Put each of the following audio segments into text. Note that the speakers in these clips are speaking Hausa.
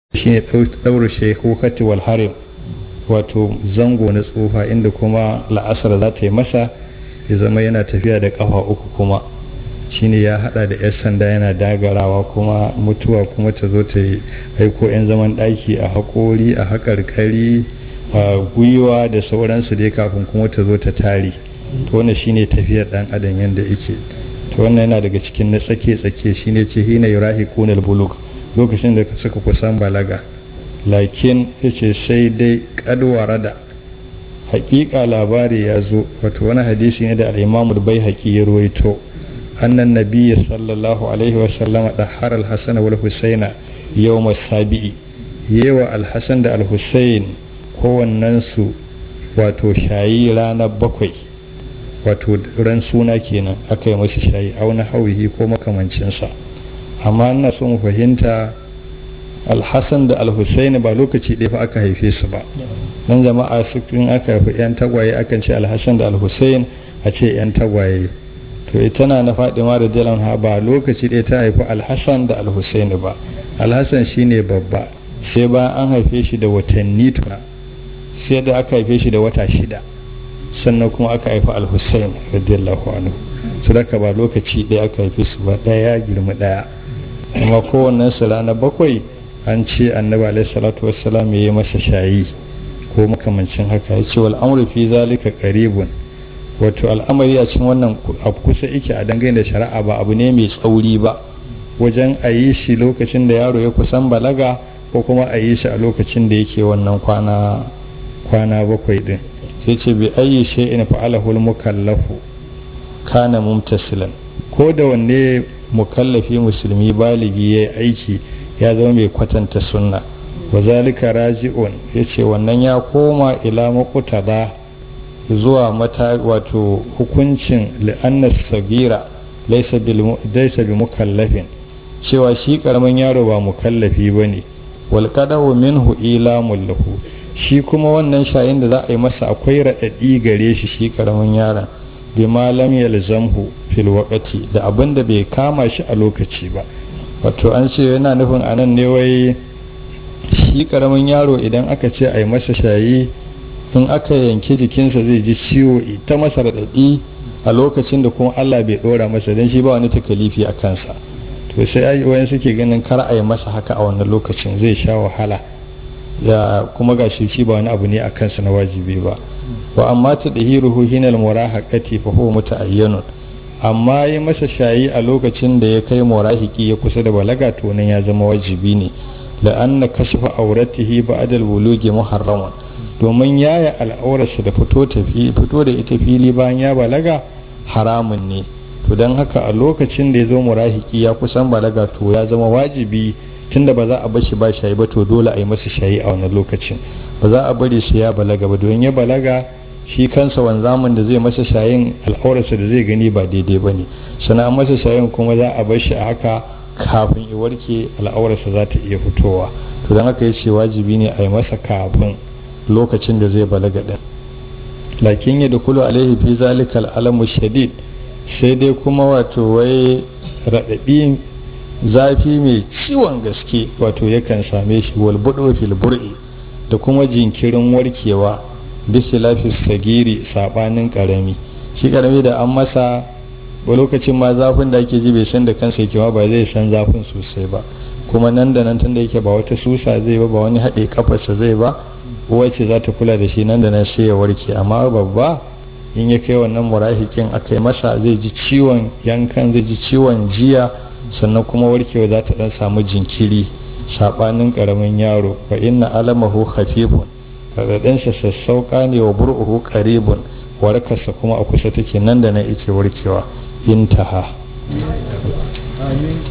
shine ɗaura shekukati wal harim wato zango na tsufa inda kuma la'asar za ta yi masa ya zama yana tafiya da ƙafa uku kuma shine ya hada da 'yan sanda yana dagarawa kuma mutuwa kuma ta zo ta yi aiko 'yan zaman ɗaki a haƙori a haƙarƙari a gwiwa da sauransu dai kafin kuma ta zo ta tare to wannan shine tafiyar ɗan adam yadda yake to wannan yana daga cikin na tsake-tsake shine ce hina yurahi kunal buluk lokacin da suka kusan balaga lakin yace sai dai kadwara da hakika labari ya zo wato wani hadisi ne da al-imamu bai haƙi ya ruwaito annan nabiyyi sallallahu alaihi wasallam da har al-hasan wal husaina yawm sabi'i yewa al-hasan da al-husain kowannen su wato shayi ranar bakwai wato ran suna kenan aka yi musu shayi auna hauhi ko makamancinsa amma ina so mu fahimta alhassan da alhussaini ba lokaci ɗaya fa aka haife su ba nan jama'a in aka haifi 'yan tagwaye akan ce alhassan da alhussain a ce 'yan tagwaye to ita na na fadima da jalan ha ba lokaci ɗaya ta haifi alhassan da alhussaini ba alhassan shine babba sai bayan an haife shi da watanni tuna sai da aka haife shi da wata shida sannan kuma aka haifi alhussain radiyallahu anhu su daga ba lokaci ɗaya aka haife su ba ɗaya girma ɗaya amma kowannen su rana bakwai an ce annabi alaihi salatu wassalam ya yi masa shayi ko makamancin haka ya ce wal amru fi zalika qaribun wato al'amari a cikin wannan abu kusa yake a dangane da shari'a ba abu ne mai tsauri ba wajen a yi shi lokacin da yaro ya kusan balaga ko kuma a yi shi a lokacin da yake wannan kwana kwana bakwai din sai ce bi ayi shay'in fa'alahu al-mukallafu kana mumtasilan ko da wanne mukallafi musulmi baligi yayi aiki ya zama mai kwatanta sunna wa zalika raji'un yace wannan ya koma ila muqtada zuwa mata wato hukuncin li'anna sagira laysa bil laysa bi mukallafin cewa shi karamin yaro ba mukallafi bane wal qadahu minhu ilamul lahu shi kuma wannan shayin da za a yi masa akwai raɗaɗi gare shi shi karamin yaron bi malam yalzamhu fil waqti da abin da bai kama shi a lokaci ba wato an ce yana nufin anan ne wai shi karamin yaro idan aka ce a yi masa shayi in aka yanke jikinsa zai ji ciwo ta masa raɗaɗi a lokacin da kuma Allah bai ɗora masa don shi ba wani takalifi a kansa to sai wayan suke ganin kar a yi masa haka a wannan lokacin zai sha wahala ya kuma ga shi ba wani abu ne a kansa na wajibi ba wa amma ta dahiruhu hinal murahaqati fa huwa muta'ayyanun amma yi masa shayi a lokacin da ya kai murahiki ya kusa da balaga to nan ya zama wajibi ne la anna kashfa auratihi ba'da al-bulugi muharraman domin yaya al'aurarsa da fito fito da ita fili bayan ya balaga haramun ne to don haka a lokacin da ya zo murahiki ya kusan balaga to ya zama wajibi tunda ba za a bashi ba shayi ba to dole a yi masa shayi a wannan lokacin ba za a bari shi ya balaga ba don ya balaga shi kansa wanzamin da zai masa shayin al'aurarsa da zai gani ba daidai ba ne sana masa shayin kuma za a bar shi a haka kafin ya warke al'aurarsa za ta iya fitowa to don haka ya ce wajibi ne a yi masa kafin lokacin da zai balaga ɗin lakin ya dukulu alaihi fi zalikal alamu shadid sai dai kuma wato wai raɗaɗi zafi mai ciwon gaske wato yakan same shi walbuɗo fil bur'i da kuma jinkirin warkewa bisa lafis sagiri saɓanin ƙarami shi ƙarami da an masa wa lokacin ma zafin da ake ji bai san da kansa yake ba zai san zafin sosai ba kuma nan da nan tun da yake ba wata susa zai ba ba wani haɗe kafarsa zai ba wacce za ta kula da shi nan da nan sai ya warke amma babba in ya kai wannan murahikin aka yi masa zai ji ciwon yankan zai ji ciwon jiya sannan kuma warkewa za ta dan samu jinkiri sabanin karamin yaro fa inna alamahu khafifun radadinsa sassauka ne wa bur'uhu qaribun warkarsa kuma a kusa take nan da nan yake warkewa intaha amin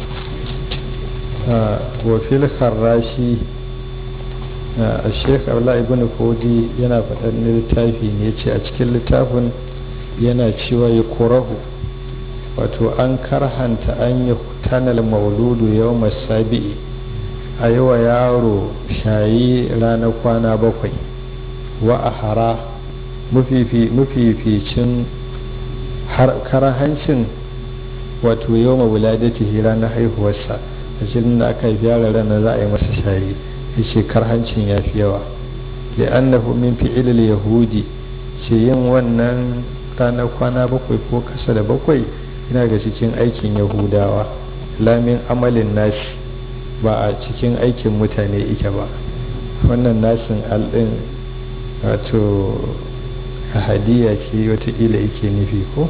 wa fil kharashi a sheikh abdullahi ibn fodi yana faɗar littafi ne ce a cikin littafin yana cewa ya kurahu wato an karhanta an yi tanal mauludu yau masabi'i a yi wa yaro shayi ranar kwana bakwai wa a hara mafificin karahancin wato yau mawuladatihi ranar haihuwarsa a cikin da aka haifi yara ranar za a yi masa shayi yace karhancin ya fi yawa li'annahu min fi'ilil yahudi ce yin wannan ranar kwana bakwai ko kasa da bakwai yana ga cikin aikin yahudawa lamin amalin nasi ba a cikin aikin mutane ike ba wannan nasin al'in wato hadiya ce wataƙila yake nufi ko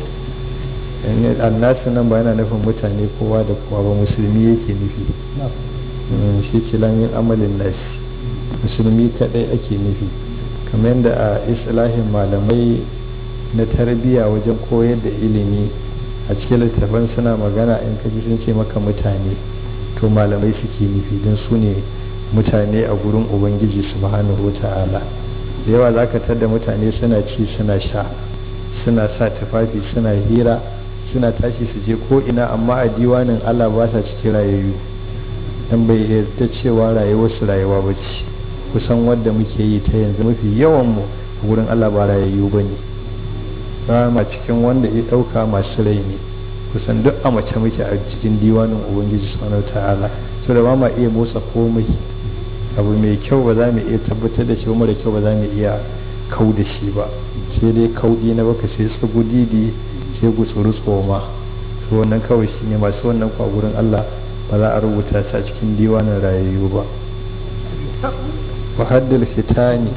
annasu nan ba yana nufin mutane kowa da kowa ba musulmi yake nufi shi ce lamin amalin nasi musulmi kadai ake nufi kamar yadda a islahin malamai na tarbiyya wajen koyar da ilimi a cikin littafan suna magana in kaji sun ce maka mutane to malamai suke nufi don su ne mutane a gurin ubangiji subhanahu wa ta'ala da yawa za ka tada mutane suna ci suna sha suna sa tufafi suna hira suna tashi su je ko ina amma a diwanin allah ba sa cikin rayayyu dan bai yarda cewa rayuwar su rayuwa ba ce kusan wadda muke yi ta yanzu mafi yawan mu a gurin allah ba rayayyu ba ne ba ma cikin wanda ya ɗauka masu rai ne kusan duk a mace muke a cikin diwanin ubangiji subhanahu ta'ala so da ba ma iya motsa komai abu mai kyau ba za mu iya tabbatar da shi mara kyau ba za mu iya kau da shi ba sai dai kauɗi na baka sai tsugudidi sai gutsuru tsoma to wannan kawai shi ne masu wannan kwa gurin Allah ba za a rubuta su a cikin diwanin rayayyu ba wa haddul fitani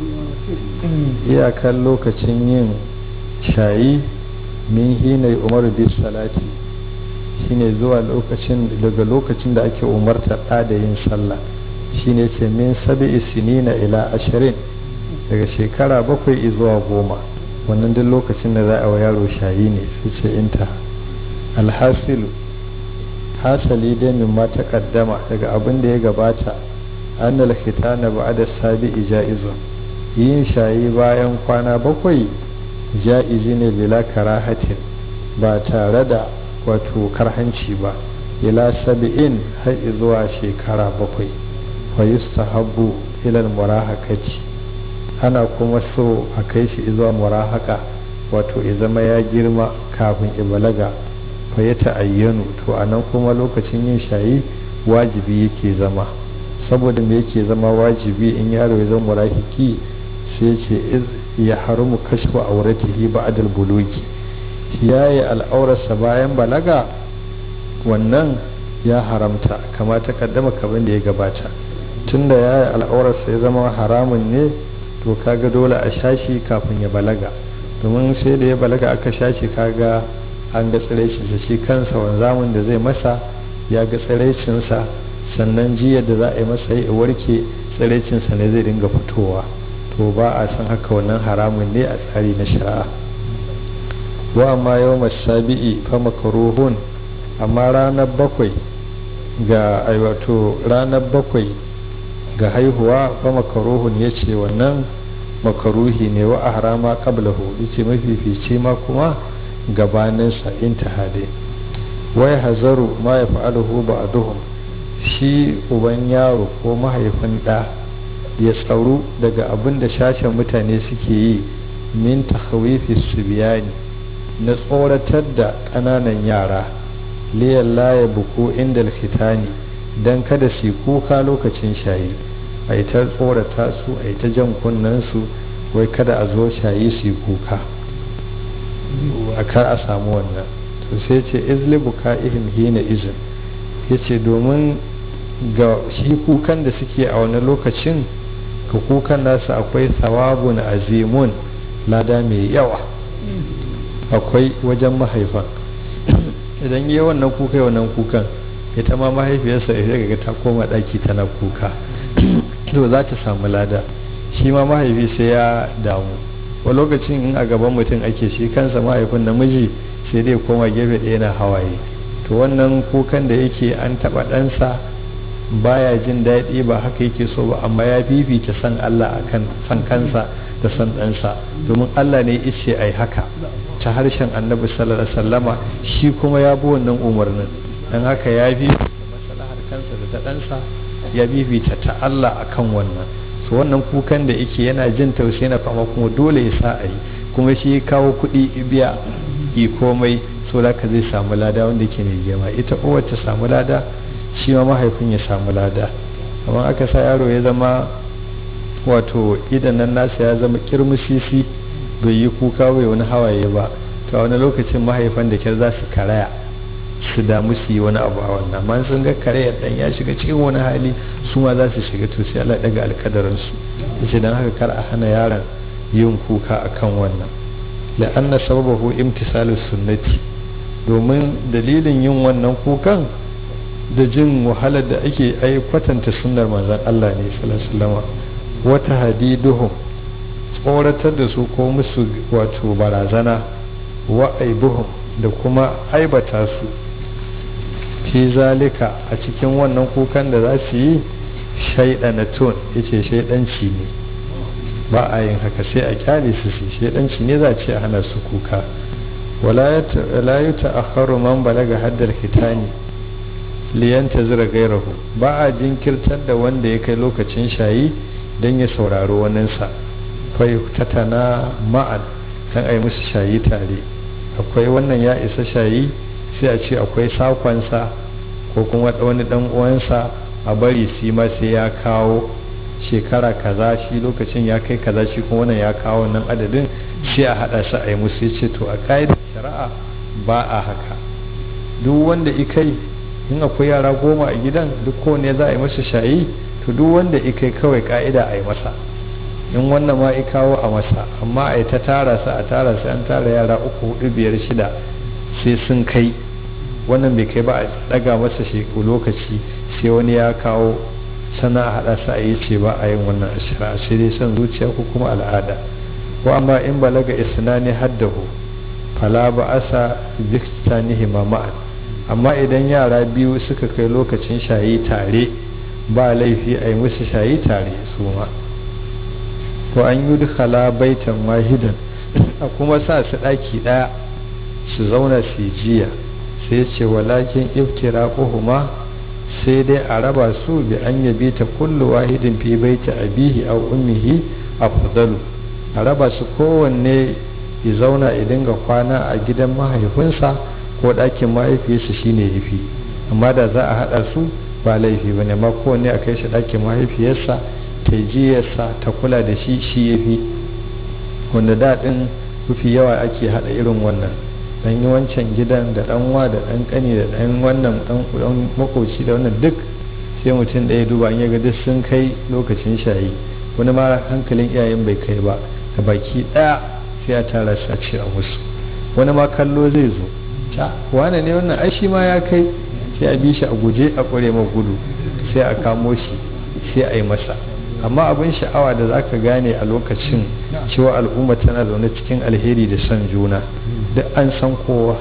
iyakar lokacin yin shayi min hina umaru bis salati shine zuwa lokacin daga lokacin da ake umarta ɗa da yin sallah shine ce min sabi'i sinina ila ashirin daga shekara bakwai zuwa goma wannan duk lokacin da za a wa yaro shayi ne su ce inta alhasilu hasali dai min ma kaddama daga abin da ya gabata annal khitana ba'da sabi'i ja'izun yin shayi bayan kwana bakwai ja'izi ne bila karahatin ba tare da wato karhanci ba ila sabi'in har zuwa shekara bakwai wa yustahabbu ila murahakati ana kuma so a kai shi zuwa murahaka wato ya zama ya girma kafin ibalaga fa ya ta'ayyanu to anan kuma lokacin yin shayi wajibi yake zama saboda me yake zama wajibi in yaro ya zama murahiki sai ce ya haramu kashfu auratihi ba'dal bulugi yayi al'aurarsa bayan balaga wannan ya haramta kama ta kaddama kaban da ya gabata tunda yayi al'aurarsa ya zama haramun ne to kaga dole a shashi kafin ya balaga domin sai da ya balaga aka shashi kaga an ga tsiraicinsa shi kansa wanzamin da zai masa ya ga tsiraicinsa sannan jiya da za a yi masa ya warke tsiraicinsa ne zai dinga fitowa to ba a san haka wannan haramun ne a tsari na shari'a wa amma yau masabi'i fa makaruhun amma ranar bakwai ga wato ranar bakwai ga haihuwa fa makaruhun ya ce wannan makaruhi ne wa ahrama qablahu yace mafifici ma kuma gabaninsa intihade wai hazaru ma ya fa'aluhu ba'duhum shi uban yaro ko mahaifin ɗa ya tsaru daga abin da shashen mutane suke yi min takhawifi subiyani na tsoratar da ƙananan yara liyan laye buku inda fitani don kada su kuka lokacin shayi a yi ta tsorata su a yi ta jan su wai kada a zo shayi su kuka a kar a samu wannan to sai ce izli buka ihim hina izin ya ce domin ga shi kukan da suke a wani lokacin ga kukan nasu akwai sawabun azimun lada mai yawa akwai wajen mahaifan idan yi wannan kuka yi wannan kukan ita ma mahaifiyarsa ita ga ta koma daki tana kuka to za ta samu lada shi ma mahaifi sai ya damu wa lokacin in a gaban mutum ake shi kansa mahaifin namiji sai dai koma gefe ɗaya na hawaye to wannan kukan da yake an taɓa ɗansa baya jin daɗi ba haka yake so ba amma ya fifita san Allah akan san kansa da san ɗansa domin Allah ne ishe ai haka ta harshen annabi sallallahu alaihi wasallama shi kuma ya bi wannan umarnin dan haka ya bi maslahar kansa da ta ɗansa ya bibita ta Allah akan wannan so wannan kukan da yake yana jin tausayi na fama kuma dole ya sa a yi kuma shi kawo kuɗi biya yi komai so da ka zai samu lada wanda yake mai girma ita uwar ta samu lada shi ma mahaifin ya samu lada amma aka sa yaro ya zama wato idan nan nasa ya zama kirmusisi bai yi kuka bai wani hawaye ba to a wani lokacin mahaifan da kyar za su karaya su damu su yi wani abu a wannan amma sun ga karayar dan ya shiga cikin wani hali su ma za su shiga to sai Allah daga alkadarin su yace dan haka kar a hana yaron yin kuka akan wannan la'anna sababahu imtisalus sunnati domin dalilin yin wannan kukan da jin wahalar da ake ai kwatanta sunnar manzon Allah ne sallallahu alaihi wasallam wata hadiduhum tsoratar da su ko musu wato barazana wa aibuhum da kuma aibata su fi zalika a cikin wannan kukan da za su yi shaidanatun yace shaidanci ne ba a yin haka sai a kyale su su shaidanci ne za a ce a hana su kuka wala yi ta'akharu man balaga haddar hitani liyanta zira gairahu ba a jinkirtar da wanda ya kai lokacin shayi don ya saurari waninsa fai tatana ma'an don a yi musu shayi tare akwai wannan ya isa shayi sai a ce akwai sakonsa ko kuma wani dan uwansa a bari su ma sai ya kawo shekara kaza shi lokacin ya kai kaza shi kuma wannan ya kawo nan adadin sai a hada su a yi musu ya ce to a ka'idar shari'a ba a haka duk wanda ikai in akwai yara goma a gidan duk kowane za a yi masa shayi to duk wanda ikai kawai ka'ida a yi masa in wannan ma i kawo a masa amma a yi ta tara su a tara su an tara yara uku hudu biyar shida sai sun kai wannan bai kai ba a daga masa sheku lokaci sai wani ya kawo sana a hada su a yi ce ba a yin wannan ashira sai dai son zuciya ko kuma al'ada ko amma in balaga isnani haddahu fala ba asa biktanihi ma'an amma idan yara biyu suka kai lokacin shayi tare ba laifi a yi musu shayi tare su ma ko an yi dukhala baitan wahidan a kuma sa su ɗaki ɗaya su zauna su jiya sai ce walakin iftira huma sai dai a raba su bi an yabi ta kullu wahidin fi baiti abihi aw ummihi afdalu a raba su kowanne ya zauna ya dinga kwana a gidan mahaifinsa ko ɗakin mahaifiyarsa shine yafi amma da za a haɗa su ba laifi ba ne amma kowanne a kai shi ɗakin mahaifiyarsa ta jiyarsa ta kula da shi shi yafi wanda daɗin mafi yawa ake haɗa irin wannan dan yi wancan gidan da dan wa da dan kani da dan wannan dan makoci da wannan duk sai mutum ɗaya duba in ya ga duk sun kai lokacin shayi wani ma hankalin iyayen bai kai ba da baki ɗaya sai a tara su a ce a musu wani ma kallo zai zo ta wane ne wannan ai shi ma ya kai sai a bi shi a guje a ƙure ma gudu sai a kamo shi sai a yi masa amma abin sha'awa da za ka gane a lokacin cewa al'umma tana zaune cikin alheri da son juna duk an san kowa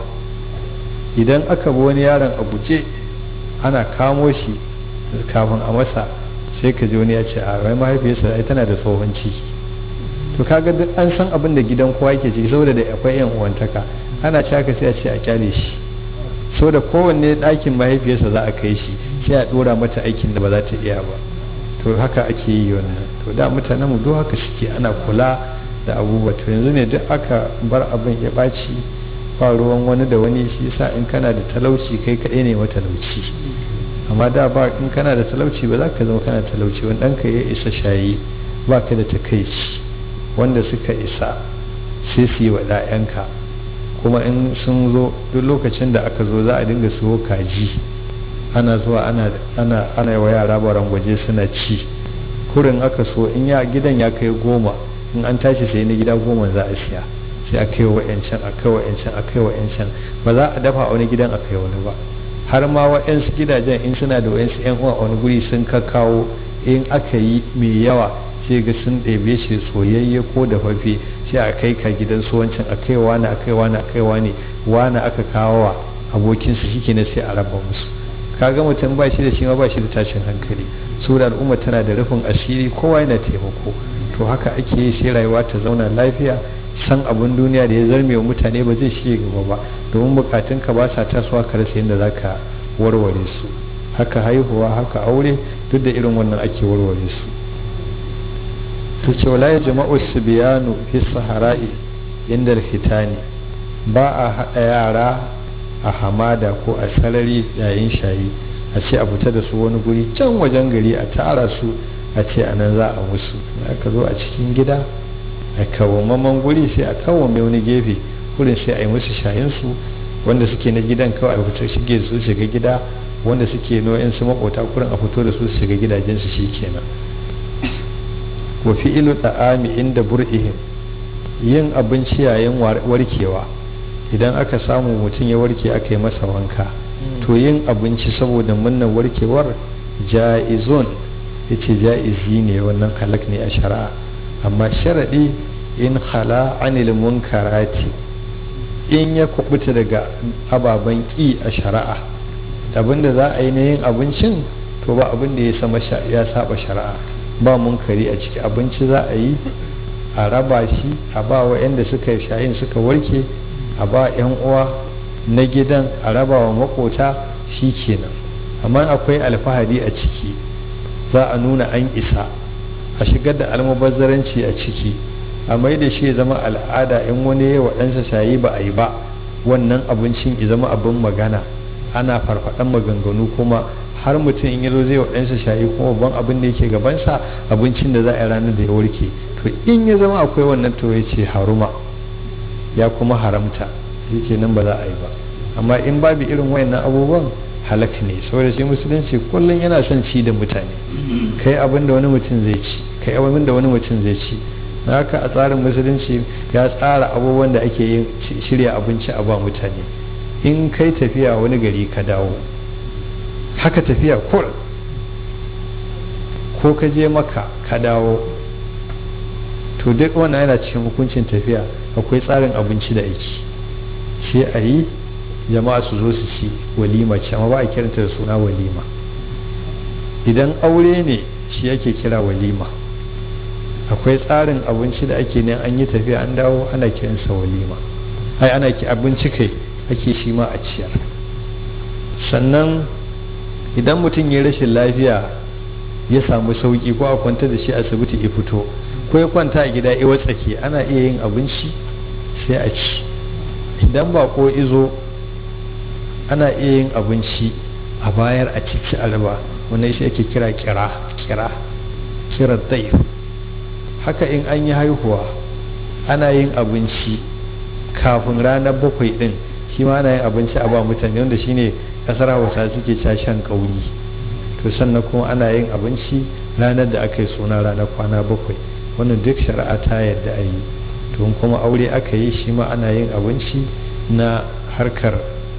idan aka bi wani yaron a guje ana kamo shi kafin a masa sai ka ji wani ya ce a rai mahaifiyarsa ai tana da tsohon ciki to kaga duk an san abin da gidan kowa ke ciki saboda da akwai yan uwantaka ana ci haka sai a ce a kyale shi saboda kowanne ɗakin mahaifiyarsa za a kai shi sai a ɗora mata aikin da ba za ta iya ba to haka ake yi wannan to da mutanen mu duk haka suke ana kula da abubuwa to yanzu ne duk aka bar abin ya ɓaci ba ruwan wani da wani shi yasa in kana da talauci kai kaɗai ne matalauci amma da ba in kana da talauci ba za ka zama kana talauci wani ɗanka ya isa shayi ba ka da takaici wanda suka isa sai su yi wa ɗayanka kuma in sun zo duk lokacin da aka zo za a dinga siyo kaji ana zuwa ana ana ana wa yara barangwaje suna ci kurin aka so in ya gidan ya kai goma in an tashi sai na gida goma za a siya sai a kai wa'yancan a kai wa'yancan a kai wa'yancan ba za a dafa a wani gidan a kai wani ba har ma wa'yansu gidajen in suna da wa'yansu yan uwa a wani guri sun kawo in aka yi mai yawa sai ga sun ɗebe shi soyayye ko da fafe sai a kai ka gidan su wancan a kai wani a kai wani a kai wani wani aka kawo wa abokinsu shi ne sai a raba musu kaga mutum ba shi da shi ma ba shi da tashin hankali saboda al'umma tana da rufin asiri kowa yana taimako to haka ake yi sai rayuwa ta zauna lafiya san abin duniya da ya zarme wa mutane ba zai shige gaba ba domin bukatun ka ba sa tasowa ka rasa yadda zaka warware su haka haihuwa haka aure duk da irin wannan ake warware su to ce wala jama'u sibiyanu fi sahara'i inda fitani ba a haɗa yara a hamada ko a sarari yayin shayi a ce a fita da su wani guri can wajen gari a tara su a ce a nan za a musu aka zo a cikin gida a kawamaman guri sai a kawame wani gefe kurin sai a yi musu shayinsu wanda suke na gidan kawai a fita shige su shiga gida wanda suke no'in su makota kurin a fito da su su shiga gidajensu shi kenan wa fi'ilu da'ami inda bur'ihim yin abinci yayin warkewa idan aka samu mutum ya warke aka yi masa wanka to yin abinci saboda murnar warkewar ja'izun yace ja'izi ne wannan halak ne a shari'a amma sharadi in khala anil munkarati in ya kubuta daga ababen ki a shari'a abinda za a yi na yin abincin to ba abin da ya sama ya saba shari'a ba munkari a ciki abinci za a yi a raba shi a ba wa yanda suka shayin suka warke a ba yan uwa na gidan a raba wa makota shi kenan amma akwai alfahari a ciki za a nuna an isa a shigar da almubazzaranci a ciki a mai da shi ya zama al'ada in wani ya waɗansa shayi ba a yi ba wannan abincin ya zama abin magana ana farfaɗan maganganu kuma har mutum in yazo zai waɗansa shayi kuma babban abin da yake gabansa abincin da za a yi ranar da ya warke to in ya zama akwai wannan to ya ce haruma ya kuma haramta yake nan ba za a yi ba amma in babu irin wayannan abubuwan halak ne saboda shi musulunci kullum yana son ci da mutane kai abin da wani mutum zai ci kai abin da wani mutum zai ci na haka a tsarin musulunci ya tsara abubuwan da ake yin shirya abinci a ba mutane in kai tafiya wani gari ka dawo haka tafiya kur ko ka je maka ka dawo to duk wannan yana cikin hukuncin tafiya akwai tsarin abinci da aiki sai a yi jama'a su zo su ci walima ce amma ba a kiranta da suna walima idan aure ne shi ake kira walima akwai tsarin abinci da ake ne an yi tafiya an dawo ana kiransa walima ai ana ki abinci kai ake shi ma a ciyar sannan idan mutum ya rashin lafiya ya samu sauki ko a kwanta da shi asibiti ya fito ko ya kwanta a gida ya watsake ana iya yin abinci sai a ci idan ba ko izo ana iya yin abinci a bayar a cici alba wannan shi ake kira kira kira kira daif haka in an yi haihuwa ana yin abinci kafin ranar bakwai din shi ma ana yin abinci a ba mutane wanda shine kasar hausa suke shan kauri to sannan kuma ana yin abinci ranar da aka yi suna ranar kwana bakwai wannan duk shari'a ta yadda a yi to kuma aure aka yi shi ma ana yin abinci na harkar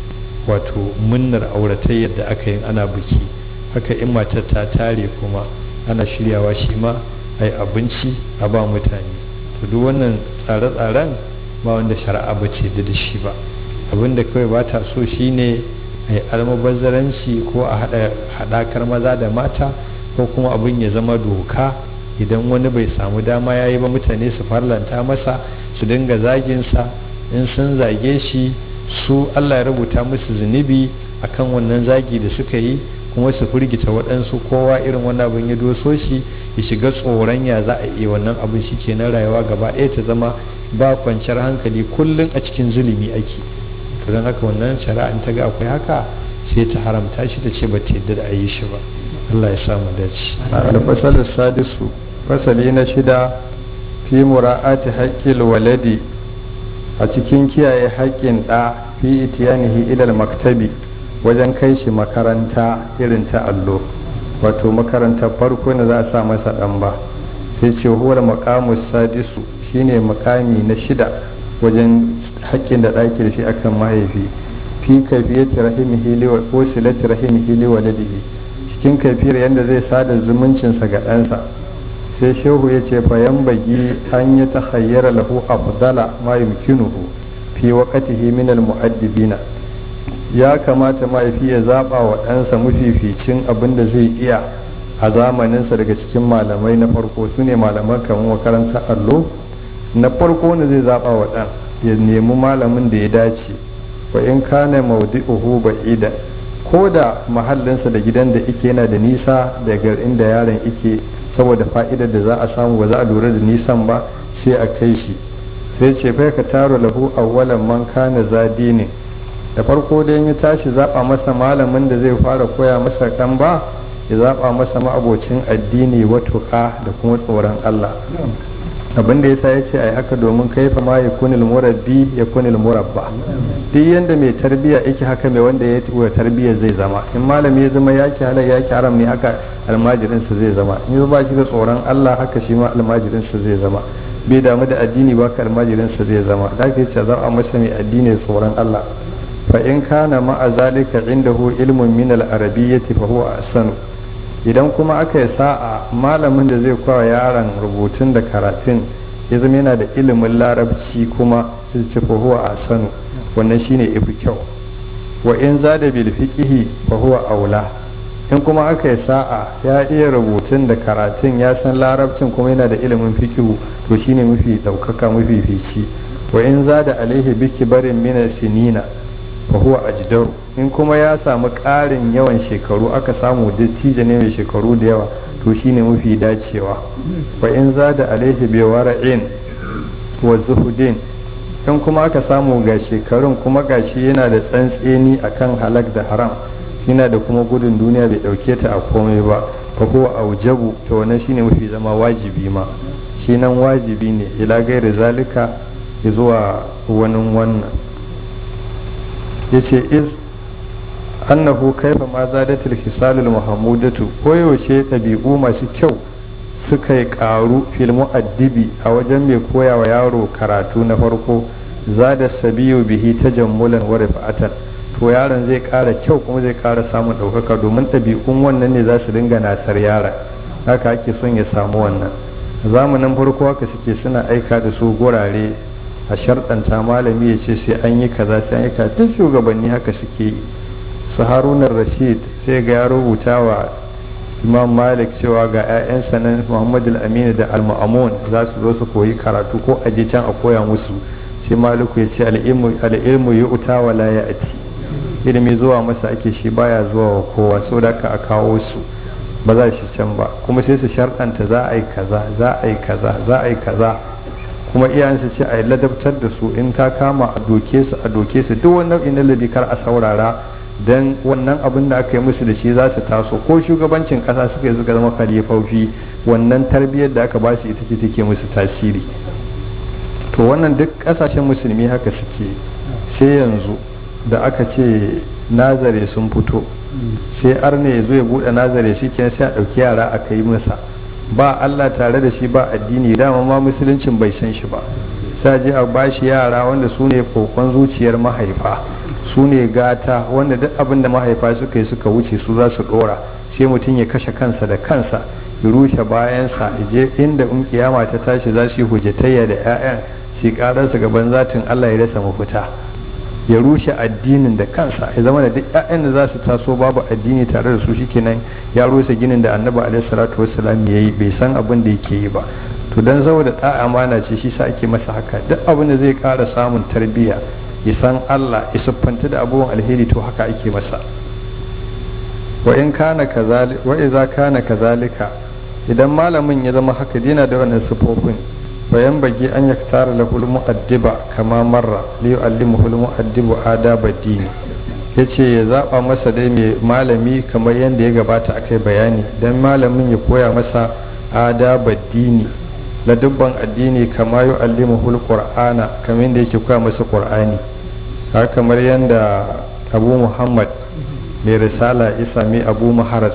wato munnar auratai yadda aka yi ana biki haka in matar ta tare kuma ana shiryawa shi ma a yi abinci a ba mutane to duk wannan tsare-tsaren ba wanda shari'a ba ce da shi ba abinda kawai ba ta so shine a yi almubazzaranci ko a haɗakar maza da mata ko kuma abin ya zama doka idan wani bai samu dama ya yi ba mutane su farlanta masa su dinga zaginsa in sun zage shi su allah ya rubuta musu zunubi akan wannan zagi da suka yi kuma su firgita waɗansu kowa irin wannan abin ya doso shi ya shiga tsoron ya za a iya wannan abin shi ke na rayuwa gaba ɗaya ta zama ba kwanciyar hankali kullum a cikin zulumi ake to don haka wannan shari'a ta ga akwai haka sai ta haramta shi ta ce ba ta yadda da a yi shi ba Allah ya samu dace al-fasal sadisu fasali na shida fi mura'ati haqqil waladi a cikin kiyaye haƙƙin ɗa fi itiyanihi ilal maktabi wajen kai shi makaranta irin ta allo wato makarantar farko na za a sa masa ɗan ba sai ce huwar makamus sadisu shine makami na shida wajen haƙƙin da ɗaki da shi akan mahaifi fi kaifiyati rahimihi li wa usilati rahimihi li waladihi cikin kaifiyar yadda zai sada zumuncinsa ga ɗansa sai shehu ya ce fa bagi an yi ta hayyara lahu afdala ma yumkinuhu fi waqtihi min al mu'addibina ya kamata mahaifi ya zaba wa ɗansa mafificin abin da zai iya a zamaninsa daga cikin malamai na farko su ne malaman kamar makarantar allo na farko ne zai zaba wa ɗan ya nemi malamin da ya dace wa in kana mawdi'uhu ba'ida ko da mahallinsa da gidan da ike yana da nisa daga inda yaron ike saboda fa'idar da za a samu ba za a lura da nisan ba sai a kai shi sai ce fa ka taro lahu awwalan man kana zadinin da farko dai ya tashi zaɓa masa malamin da zai fara koya masa ɗan ba ya zaɓa masa ma'abocin addini watuƙa da kuma tsoron Allah abin da yasa ya ce a yi haka domin kaifa ma ya kunil murabbi ya kunil murabba duk yanda mai tarbiyya yake haka mai wanda ya wa tarbiyya zai zama in malami ya zama ya ki halal ya ki haram ne haka almajirinsa zai zama in ba shi da tsoron Allah haka shi ma almajirinsa zai zama bai damu da addini ba ka almajirinsa zai zama da ka ce za a masa mai addini tsoron Allah fa in kana ma'a zalika indahu ilmun min al-arabiyyati fa huwa ahsanu idan kuma aka yi sa'a malamin da zai kawo yaron rubutun da karatun ya zama yana da ilimin larabci kuma sai ce fa huwa ahsanu wannan shine ifi kyau wa in zada bil fiqhi fa huwa aula in kuma aka yi sa'a ya iya rubutun da karatun ya san larabcin kuma yana da ilimin fiqhu to shine mafi daukaka mafi fici wa in zada alaihi biki barin mina sinina fa huwa ajdaru in kuma ya samu ƙarin yawan shekaru aka samu dattijo ne mai shekaru da yawa to shine mafi dacewa wa in zada alaihi bi wara'in wa zuhudin in kuma aka samu ga shekarun kuma gashi yana da tsantseni akan halak da haram yana da kuma gudun duniya bai dauke ta a komai ba fa huwa aujabu to wannan shine mafi zama wajibi ma shi nan wajibi ne ila gairi zalika zuwa wani wannan yace iz annahu kaifa ma zadatul hisalul muhammudatu koyaushe ɗabi'u masu kyau suka yi ƙaru fil mu'addibi a wajen mai koya wa yaro karatu na farko zada sabiyu bihi tajammulan wa rifa'atan to yaron zai ƙara kyau kuma zai ƙara samun ɗaukaka domin ɗabi'un wannan ne za su dinga nasar yaron haka ake son ya samu wannan zamanin farko haka suke suna aika da su gurare a sharɗanta malami ya ce sai an yi kaza sai an yi kaza duk shugabanni haka suke yi su harunar rashid sai ga ya rubuta wa imam malik cewa ga 'ya'yansa nan muhammad al-amin da al-ma'amun za su zo su koyi karatu ko a je can a koya musu sai maliku ya ce al'ilmu ya uta wa la ya ati ilimi zuwa masa ake shi baya zuwa wa kowa so da ka a kawo su ba za shi can ba kuma sai su sharɗanta za a yi kaza za a yi kaza za a yi kaza kuma iyayensu ce a yi ladabtar da su in ta kama a doke su a doke su duk wani nau'in na ladabi kar a saurara dan wannan abin da aka yi musu da shi za su taso ko shugabancin kasa suka yi suka zama khalifofi wannan tarbiyyar da aka ba su ita ce take musu tasiri to wannan duk kasashen musulmi haka suke sai yanzu da aka ce nazare sun fito sai arne ya zo ya buɗe nazare shi kenan sai a ɗauki yara a kai masa ba Allah tare da shi ba addini dama ma musuluncin bai san shi ba sai je a bashi yara wanda su ne kokon zuciyar mahaifa su ne gata wanda duk abin da mahaifa suka yi suka wuce su za su dora sai mutum ya kashe kansa da kansa ya rushe bayansa ya je inda in kiyama ta tashi za su yi hujjatayya da 'ya'yan su kararsa gaban zatin Allah ya rasa mafita ya rushe addinin da kansa ya zama da duk 'ya'yan da za su taso babu addini tare da su shikenan ya rusa ginin da annabi alaihi salatu wassalam ya yi bai san abin da yake yi ba to dan saboda ta amana ce shi sa ake masa haka duk abin da zai kara samun tarbiyya ya san Allah ya siffanta da abubuwan alheri to haka ake masa wa in kana kazalika wa idza kana kazalika idan malamin ya zama haka dina da wannan sifofin bayan bagi an ya tara lahul mu'addiba kama marra li yu'allimuhu al mu'addibu adaba dini yace ya zaba masa dai mai malami kamar yadda ya gabata akai bayani dan malamin ya koya masa adaba dini la dubban addini kama yu'allimuhu al qur'ana kamar yadda yake koya masa qur'ani haka kamar yadda abu muhammad mai risala ya sami abu maharaz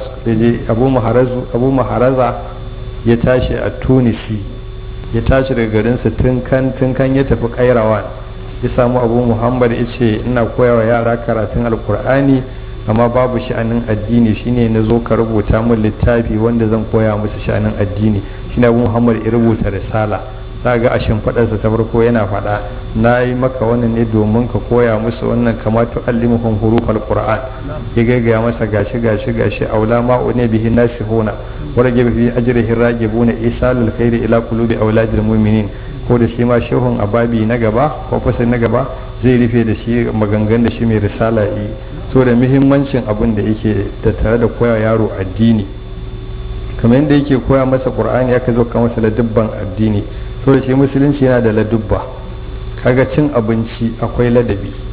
abu maharaza ya tashi a tunisi ya tashi daga garinsa tun kan ya tafi kairawan ya samu abu muhammad ya ce ina koyawa yara karatun alkur'ani amma babu sha'anin addini shine na zo ka rubuta min littafi wanda zan koya musu sha'anin addini shine abu muhammad ya rubuta risala za ga a shimfiɗarsa ta farko yana faɗa na yi maka wannan ne domin ka koya musu wannan kama tu allimuhum hurufal qur'an ya gaigaya masa gashi gashi gashi aula ma ne bihi nasihuna wa rage bi ajrihi ragibuna isalul khairi ila qulubi auladil mu'minin ko da shi ma shehun ababi na gaba ko fasali na gaba zai rufe da shi magangan da shi mai risala yi so da muhimmancin abin da yake da tare da koya yaro addini kamar yadda yake koya masa qur'ani aka zo ka masa ladubban addini so da shi musulunci yana da ladubba kaga cin abinci akwai ladabi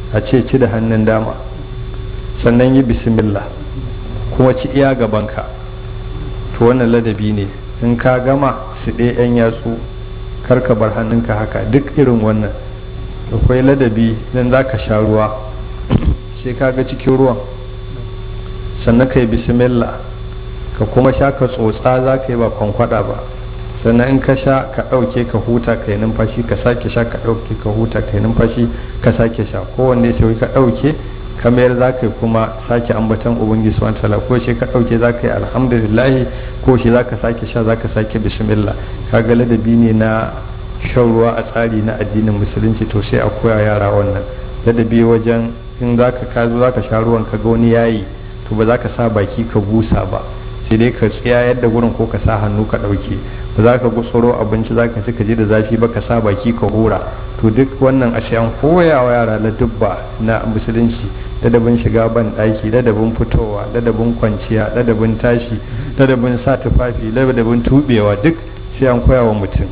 a ce ci da hannun dama sannan yi bismillah kuma ci iya gabanka to wannan ladabi ne in ka gama su ɗaya 'yan yatsu karka bar hannunka haka duk irin wannan akwai ladabi don za ka sha ruwa sai ka ga cikin ruwan sannan ka yi bismillah ka kuma sha ka tsotsa za ka yi ba kwankwada ba sannan in ka sha ka ɗauke ka huta ka yi numfashi ka sake sha ka ɗauke ka huta ka yi numfashi ka sake sha kowanne sai ka ɗauke ka mayar za ka yi kuma sake ambatan ubangiji subhanahu ta'ala ko shi ka ɗauke za ka yi alhamdulillah ko shi za ka sake sha za ka sake bismillah kaga ladabi ne na shan ruwa a tsari na addinin musulunci to sai a koya yara wannan ladabi wajen in za ka ka zo za ka sha ruwan ka ga wani yayi to ba za ka sa baki ka busa ba sai dai ka tsaya yadda gurin ko ka sa hannu ka ɗauke ba za ka gutsuro abinci za ka ci ka ji da zafi ba ka sa baki ka hura to duk wannan a an koya wa yara ladubba na musulunci ladabin shiga ban ɗaki ladabin fitowa ladabin kwanciya ladabin tashi ladabin sa tufafi ladabin tubewa duk sai an koya wa mutum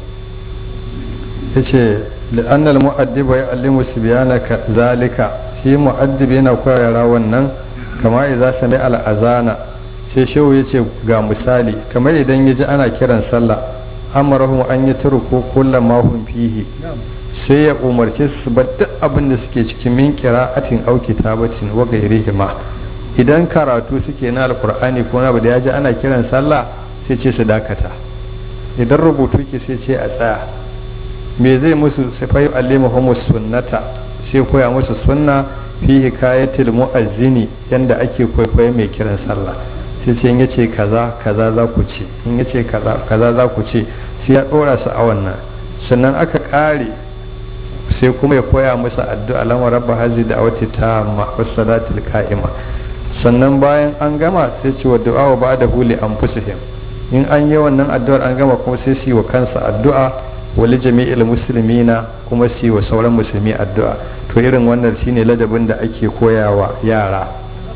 ya ce la'annal mu'addiba ya allimu su ka zalika shi mu'addibi yana koya yara wannan kama idza sami al'azana sai shehu ya ce ga misali kamar idan ya ji ana kiran sallah amarahum an yi turku kullum mahun fihi sai ya umarce su bar duk abin da suke cikin min qira'atin aw kitabatin wa ghayrihima idan karatu suke na alqur'ani ko na da ya ji ana kiran sallah sai ce su dakata idan rubutu ke sai ce a tsaya me zai musu sai fa yu'allimuhum sunnata sai koya musu sunna fi hikayatil mu'azzini yanda ake kwaikwayo mai kiran sallah sai ce in yace kaza kaza za ku ce in yace kaza kaza za ku ce sai ya dora su a wannan sannan aka kare sai kuma ya koya musu addu'a lamar rabba hazi da awati ta salatul ka'ima sannan bayan an gama sai ce wa du'a wa ba'da huli anfusihim in an yi wannan addu'ar an gama kuma sai su yi wa kansa addu'a wali jami'il muslimina kuma su yi wa sauran musulmi addu'a to irin wannan shine ladabin da ake koyawa yara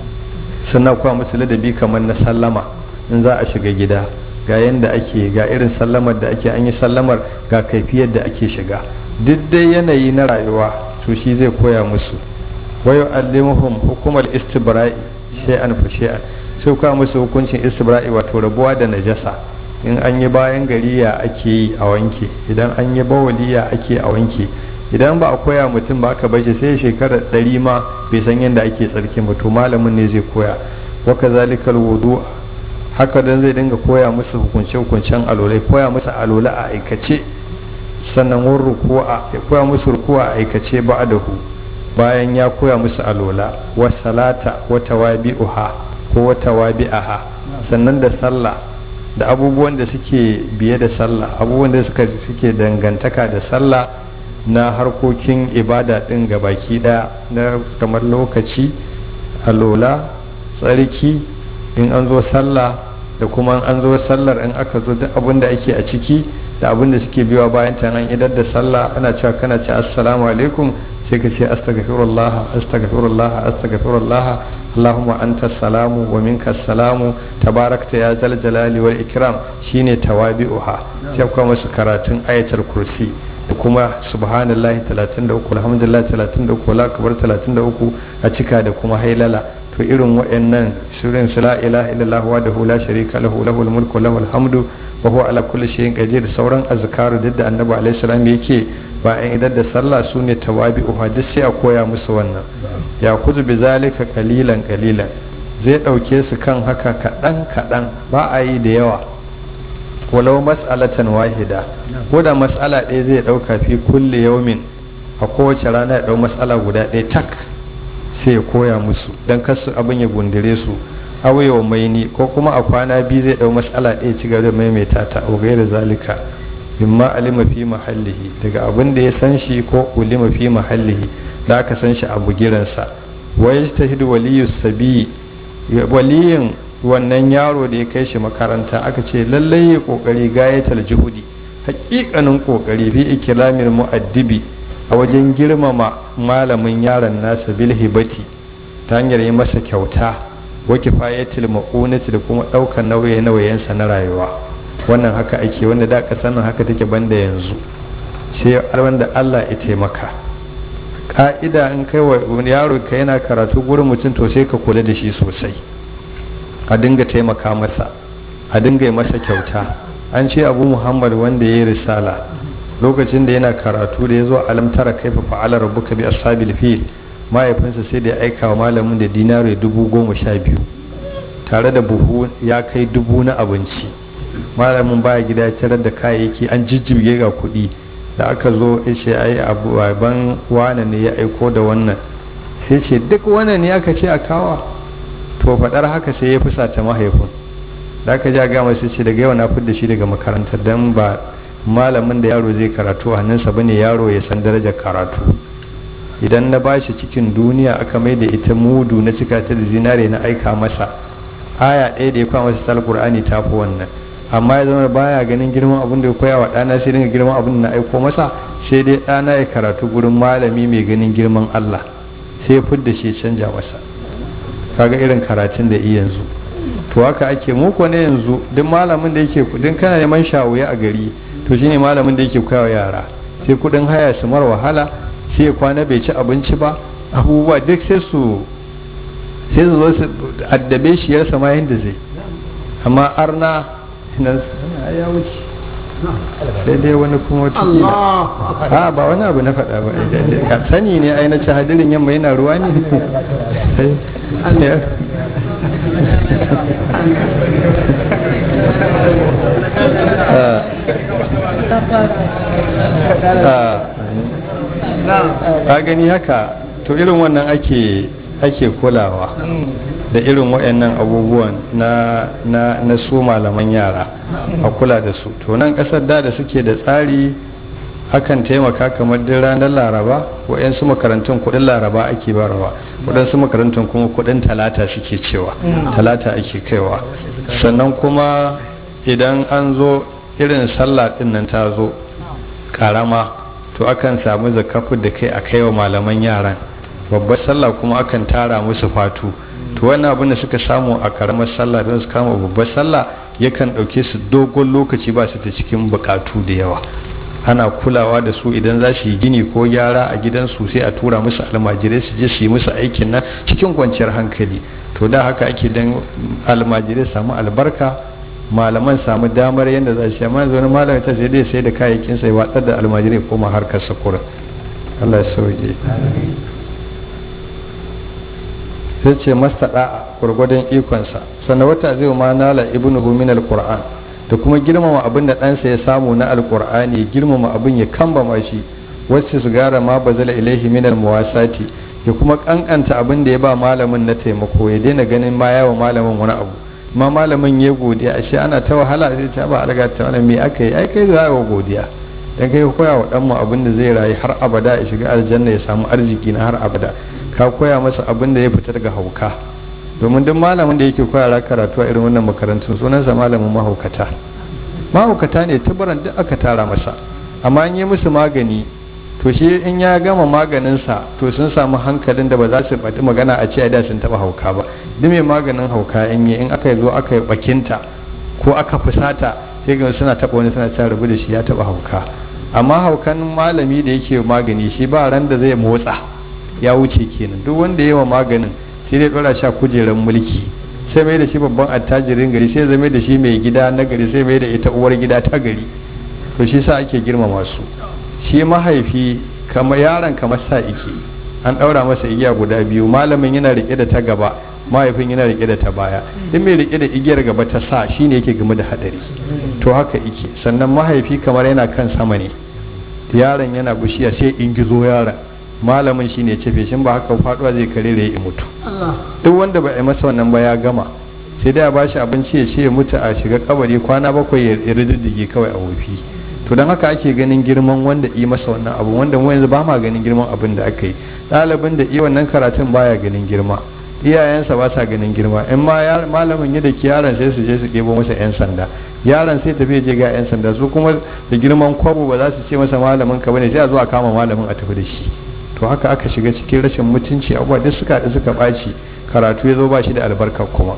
sannan kuwa musu ladabi kamar na sallama in za a shiga gida ga yanda ake ga irin sallamar da ake an yi sallamar ga kaifiyar da ake shiga duk dai yanayi na rayuwa to shi zai koya musu wayo allimuhum hukumar istibra'i shay'an fa shay'an sai koya musu hukuncin istibra'i wato rabuwa da najasa in an yi bayan gari ya ake yi a wanke idan an yi bawali ya ake a wanke idan ba a koya mutum ba aka bashi sai shekara ɗari ma bai san yadda ake tsarki ba to malamin ne zai koya wa kazalikal wudu haka dan zai dinga koya musu hukunce hukuncen alolai koya musu alola a aikace sannan wun ruku'a ya koya musu ruku'a a aikace ba'dahu bayan ya koya musu alola wa salata wa tawabi'uha ko wa tawabi'aha sannan da sallah da abubuwan da suke biye da sallah abubuwan da suka suke dangantaka da sallah na harkokin ibada din baki daya na kamar lokaci alola tsarki in an zo sallah da kuma an zo sallar in aka zo duk abin da ake a ciki da abin da suke biwa bayan ta an idar da sallah ana cewa kana ce assalamu alaikum sai ka ce astaghfirullah astaghfirullah astaghfirullah allahumma anta salamu wa minka salamu tabarakta ya zal jalali wal ikram shine tawabi'uha sai kuma masu karatun ayatul kursi da kuma subhanallahi 33 alhamdulillah 33 la akbar 33 a cika da kuma hailala to irin waɗannan surin su la ilaha illallah wa dahu la sharika lahu lahul mulku lahul hamdu wa huwa ala kulli shay'in qadir da sauran azkaru duk da annabi alaihi salam yake bayan idan da sallah su ne tawabi'u duk sai a koya musu wannan ya kuzu bi zalika qalilan qalilan zai dauke su kan haka kadan kadan ba a yi da yawa walau mas'alatan wahida ko da mas'ala ɗaya zai dauka fi kulli yawmin a kowace rana ya dau mas'ala guda ɗaya tak sai ya koya musu don kasu abin ya gundire su awayewa maini ko kuma a kwana biyu zai dau mas'ala ɗaya ci gaba da maimaita ta a gairar zalika mimma alima fi mahallihi daga abin da ya san shi ko ulima fi mahallihi da aka san shi a bugiransa wa yajtahidu waliyu sabi waliyin wannan yaro da ya kai shi makaranta aka ce lallai ya kokari gayatal juhudi hakikanin kokari fi ikilamil mu'addibi a wajen girmama malamin yaron nasa bil hibati ta hanyar yi masa kyauta wa kifayatil ma'unati da kuma ɗaukar nauye nauyensa na rayuwa wannan haka ake wanda da ka sanin haka take banda yanzu sai wanda Allah ya taimaka ka'ida in kai wa yaro ka yana karatu gurin mutum to sai ka kula da shi sosai a dinga taimaka masa a dinga yi masa kyauta an ce abu muhammad wanda ya yi risala lokacin da yana karatu da ya zo alamtara kaifa fa'ala rabbuka bi ashabil fil mahaifinsa sai da ya aika wa malamin da dinari dubu goma sha biyu tare da buhu ya kai dubu na abinci malamin baya gida ya tarar da kayayyaki an jijjirge ga kuɗi da aka zo ya ce ai abu ban wane ne ya aiko da wannan sai ce duk wannan ne aka ce a kawa to faɗar haka sai ya fusata mahaifin da aka ja gama sai ce daga yau na fidda shi daga makarantar don ba malamin da yaro zai karatu a hannunsa bane yaro ya san darajar karatu idan na bashi cikin duniya aka mai da ita mudu na cika ta da zinare na aika masa aya ɗaya da ya kwa masa tal qur'ani ta fi wannan amma ya zama baya ganin girman abin da ya koya wa ɗana sai dinga girman abin da na aiko masa sai dai ɗana ya karatu gurin malami mai ganin girman Allah sai ya fidda shi canja masa kaga irin karatun da iya yanzu to haka ake muku ne yanzu duk malamin da yake kudin kana neman shawuya a gari to shine malamin da yake koya wa yara sai kudin haya su mar wahala sai ya kwana bai ci abinci ba abubuwa duk sai su sai su zo su addabe shi ya sama yadda zai amma arna nan ya wuce sai dai wani kuma wata a ba wani abu na faɗa ba ka sani ne ai na ci hadirin yamma yana ruwa ne ka gani haka to irin wannan ake ake kulawa da irin waɗannan abubuwan na na na su malaman yara a kula da su to nan ƙasar da da suke da tsari hakan taimaka kamar duk ranar laraba waɗansu makarantun kuɗin laraba ake barawa waɗansu makarantun kuma kuɗin talata suke cewa talata ake kaiwa sannan kuma idan an zo irin sallah ɗin nan ta zo ƙarama to akan samu zakafu da kai a kaiwa malaman yaran babbar sallah kuma akan tara musu fatu to wannan abin da suka samu a karamar sallah don su kama babbar sallah yakan ɗauke su dogon lokaci ba su ta cikin bukatu da yawa ana kulawa da su idan za su yi gini ko gyara a gidansu sai a tura musu almajirai su je su yi musu aikin nan cikin kwanciyar hankali to da haka ake dan almajirai samu albarka malaman samu damar yadda za su yi amma wani malamin ta sai dai sai da kayayyakin sai watsar da almajirai koma harkar sakura Allah ya sauke sai ce masta da'a gwargwadon ikonsa sannan wata zai ma nala ibnu min alquran da kuma girmama abin da ɗansa ya samu na alqur'ani ya girmama abin ya kambama shi wacce su gara ma bazala ilaihi min almuwasati ya kuma kankanta abin da ya ba malamin na taimako ya daina ganin ma yawa malamin wani abu ma malamin ya godiya ashe ana ta wahala sai ta ba alga ta wani me aka yi ai kai za wa godiya dan kai koya wa dan mu abin da zai rayu har abada ya shiga aljanna ya samu arziki na har abada ka koya masa abin da ya fita daga hauka domin duk malamin da yake koya karatu a irin wannan makarantun sunansa malamin mahaukata mahaukata ne tabaran duk aka tara masa amma an yi musu magani to shi in ya gama maganinsa to sun samu hankalin da ba za su faɗi magana a ce da sun taɓa hauka ba duk mai maganin hauka in yi in aka zo aka yi bakinta ko aka fusata sai ga suna taɓa wani suna ta rubu da shi ya taɓa hauka amma haukan malami da yake magani shi ba ran da zai motsa ya wuce kenan duk wanda yawa maganin sai dai dora sha kujerar mulki sai mai da shi babban attajirin gari sai zama da shi mai gida na gari sai mai da ita uwar gida ta gari to shi sa ake girmama su shi mahaifi kamar yaron kamar sa ike an daura masa igiya guda biyu malamin yana rike da ta gaba mahaifin yana rike da ta baya in mai rike da igiyar gaba ta sa shine yake game da hadari to haka ike sannan mahaifi kamar yana kan sama ne yaron yana bushiya sai in gizo yaron malamin shi ne cefe shi ba haka faduwa zai kare da ya mutu duk wanda ba a masa wannan ba ya gama sai dai a bashi abinci ya ce ya mutu a shiga kabari kwana bakwai ya rididdige kawai a wofi to don haka ake ganin girman wanda yi masa wannan abu wanda mu yanzu ba ma ganin girman abin da aka yi ɗalibin da iya wannan karatun baya ganin girma iyayensa ba sa ganin girma in ma malamin ya da ki yaron sai su je su ɗebo masa yan sanda yaron sai tafi je ga yan sanda su kuma da girman kwabo ba za su ce masa malamin ka bane sai a zo a kama malamin a tafi da shi to haka aka shiga cikin rashin mutunci abubuwa duk suka da suka ɓaci karatu ya zo ba shi da albarka kuma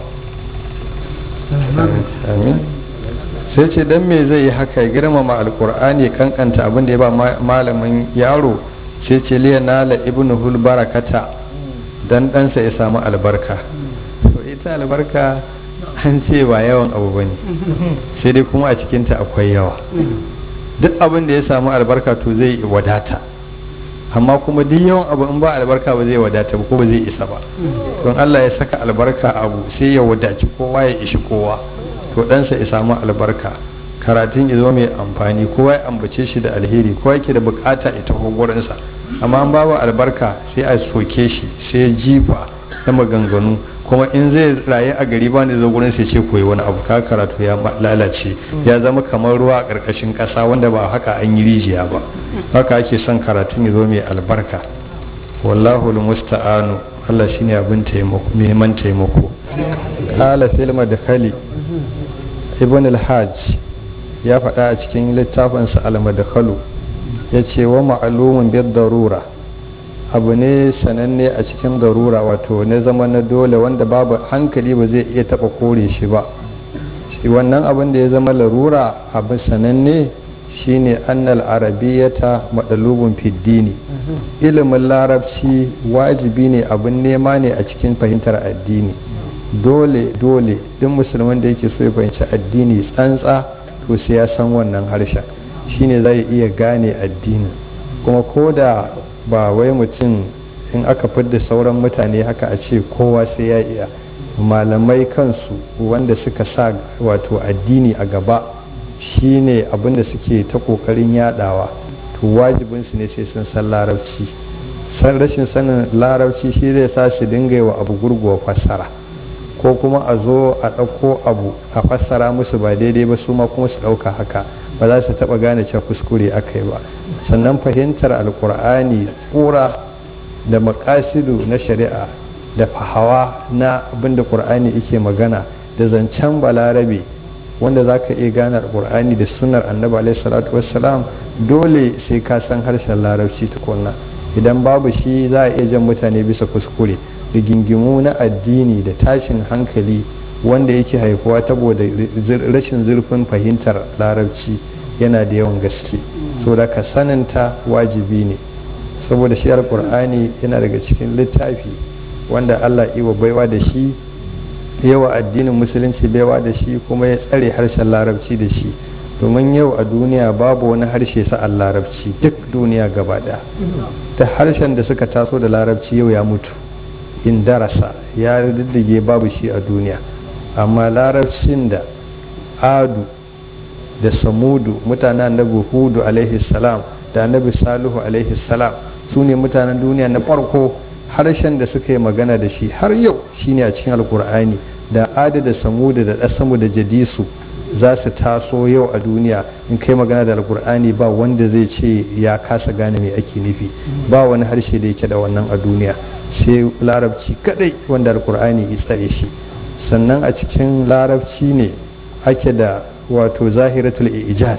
amin sai ce dan me zai yi haka ya girmama alkur'ani ya kankanta abin da ya ba malamin yaro sai ce liya nala ibnu hul barakata dan ɗansa ya samu albarka to ita albarka an ce ba yawan abu ba ne sai dai kuma a cikinta akwai yawa duk abin da ya samu albarka to zai wadata amma kuma duk yawan abu in ba albarka ba zai wadata ba ko ba zai isa ba don Allah ya saka albarka abu sai ya wadaci kowa ya ishi kowa to ɗansa ya samu albarka karatun ya zo mai amfani kowa ya ambace shi da alheri kowa yake da bukata ya taho gurinsa amma an babu albarka sai a soke shi sai ya jifa na maganganu kuma in zai rayu a gari ba da zo gurin sai ce koyi wani abu ka karatu ya lalace ya zama kamar ruwa a ƙarƙashin ƙasa wanda ba haka an yi rijiya ba haka ake son karatun ya zo mai albarka wallahu musta'anu Allah shine abin taimako neman taimako qala fil madkhali ibn al-hajj ya faɗa a cikin littafinsa al-madkhalu yace wa ma'lumun bid darura abu ne sananne a cikin darura wato na zama na dole wanda babu hankali ba zai iya taba kore shi ba shi wannan abin da ya zama larura abu sananne shine annal arabiyyata madalubun fiddini ilimin larabci wajibi ne abin nema ne a cikin fahimtar addini dole dole duk musulman da yake so ya fahimci addini tsantsa to sai ya san wannan harshen shine zai iya gane addini kuma ko da ba wai mutum in aka fidda sauran mutane haka a ce kowa sai ya iya malamai kansu wanda suka sa wato addini a gaba shine abinda suke ta kokarin yadawa to wajibinsu ne sai sun san larabci san rashin sanin larabci shi zai sa su dinga wa abu gurguwa fassara ko kuma a zo a ɗauko abu a fassara musu ba daidai ba su ma kuma su ɗauka haka ba za su taɓa gane cewa kuskure aka yi ba sannan fahimtar alkur'ani tsura da makasidu na shari'a da fahawa na abinda ƙur'ani yake magana da zancen balarabe wanda za ka iya gane alkur'ani da sunar annabi alaihi salatu wassalam dole sai ka san harshen larabci tukunna idan babu shi za a iya jan mutane bisa kuskure rigingimu na addini da tashin hankali wanda yake haifuwa saboda rashin zurfin fahimtar larabci yana da yawan gaske saboda ka saninta wajibi ne saboda shi alkur'ani yana daga cikin littafi wanda allah iwa baiwa da shi yawa addinin musulunci baiwa da shi kuma ya tsare harshen larabci da shi domin yau a duniya babu wani harshe sa'an larabci duk duniya gaba ɗaya ta harshen da suka taso da larabci yau ya mutu in darasa ya diddige babu shi a duniya amma larabcin da adu da samudu mutanen annabi hudu alaihi salam da annabi salihu alaihi salam su ne mutanen duniya na farko harshen da suka yi magana da shi har yau shine a cikin alkur'ani da adu da samudu da dasamu da jadisu za su taso yau a duniya in kai magana da alkur'ani ba wanda zai ce ya kasa gane me ake nufi ba wani harshe da yake da wannan a duniya sai larabci kadai wanda alkur'ani ya tsare shi sannan a cikin larabci ne ake da wato zahiratul ijaz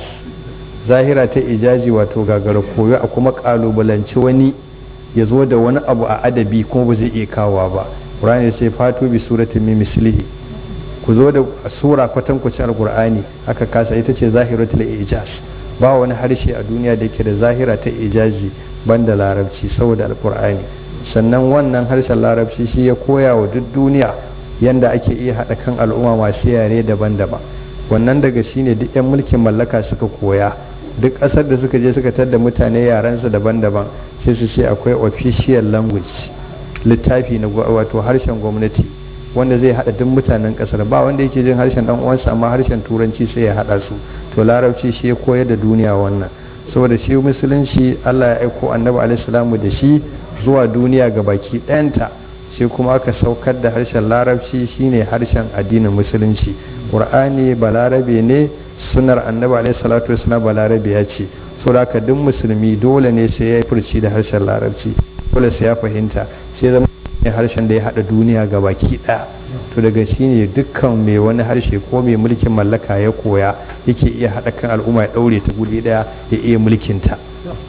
zahira ta ijazi wato gagara koyo a kuma kalubalanci wani ya zo da wani abu a adabi kuma ba zai iya kawowa ba qur'ani sai fatu bi suratin min mislihi ku zo da sura kwatankwacin alkur'ani aka kasa ita ce zahiratul ijaz ba wani harshe a duniya da yake da zahira ta ijazi banda larabci saboda alkur'ani sannan wannan harshen larabci shi ya koya wa duk duniya yanda ake iya haɗa kan al'umma masu yare daban-daban wannan daga shi ne duk 'yan mulkin mallaka suka koya duk ƙasar da suka je suka tadda mutane yarensu daban-daban sai su ce akwai official language littafi na wato harshen gwamnati wanda zai haɗa duk mutanen ƙasar ba wanda yake jin harshen ɗan uwansa amma harshen turanci sai ya haɗa su to larabci shi ya koyar da duniya wannan saboda shi musulunci Allah ya aiko annabi alaihi da shi zuwa duniya ga baki ɗayanta sai kuma aka saukar da harshen larabci shine harshen addinin musulunci qur'ani balarabe ne sunar annabi alaihi salatu wasallam balarabe ya ce saboda haka duk musulmi dole ne sai ya furci da harshen larabci dole sai ya fahimta sai zama harshen da ya hada duniya ga baki ɗaya to daga shine dukkan mai wani harshe ko mai mulkin mallaka ya koya yake iya hada kan al'umma ya daure ta guri daya ya iya mulkinta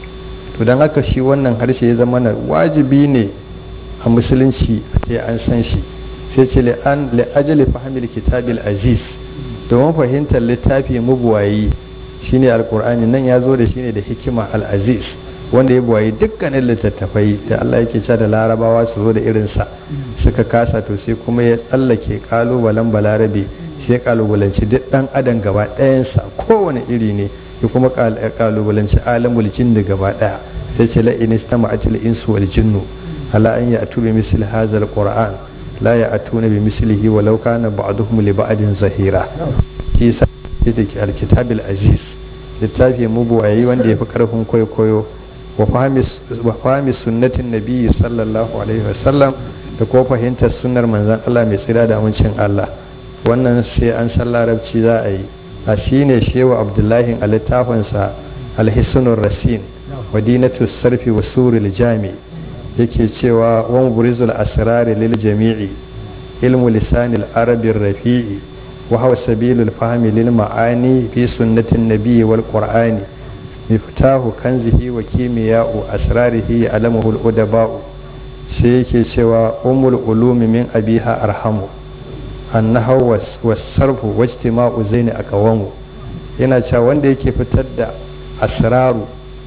to don haka shi wannan harshe ya zama na wajibi ne a musulunci sai an san shi sai ce li'ajali fahimil kitabil aziz domin fahimtar littafi mabuwayi shine alkur'ani nan ya zo da shine da hikima al-aziz wanda ya buwaye dukkanin littattafai da Allah yake cewa da larabawa su zo da irinsa suka kasa to sai kuma ya tsallake kalubalen balarabe sai ya kalubalanci duk dan adam gaba ɗayansa kowane iri ne ya kuma kalubalanci alamul jinni gaba ɗaya sai ce la in istama'atil insu wal jinnu ala an ya'tu bi misli hadzal qur'an la ya'tuna bi mislihi walau kana ba'duhum li ba'din zahira shi sa yake alkitabil aziz littafi mubuwayi wanda ya fi karfin kwaikwayo wa fahimi sunnatin nabiyyi sallallahu alaihi wasallam da ko fahimtar sunnar manzon Allah mai tsira da amincin Allah wannan sai an san larabci za a yi a shine shewa abdullahi a littafinsa alhisunur rasin wadinatu sarfi wa suril jami yake cewa wa muburizul asrari lil jami'i ilmu lisanil arabir rafi'i wa huwa sabilul fahmi lil ma'ani fi sunnatin nabiyyi wal qur'ani miftahu kanzihi wa kimiya'u asrarihi alamuhu al-udaba'u sai yake cewa umul ulumi min abiha arhamu annahu was-sarfu wajtima'u zaini aqwamu yana cewa wanda yake fitar da asraru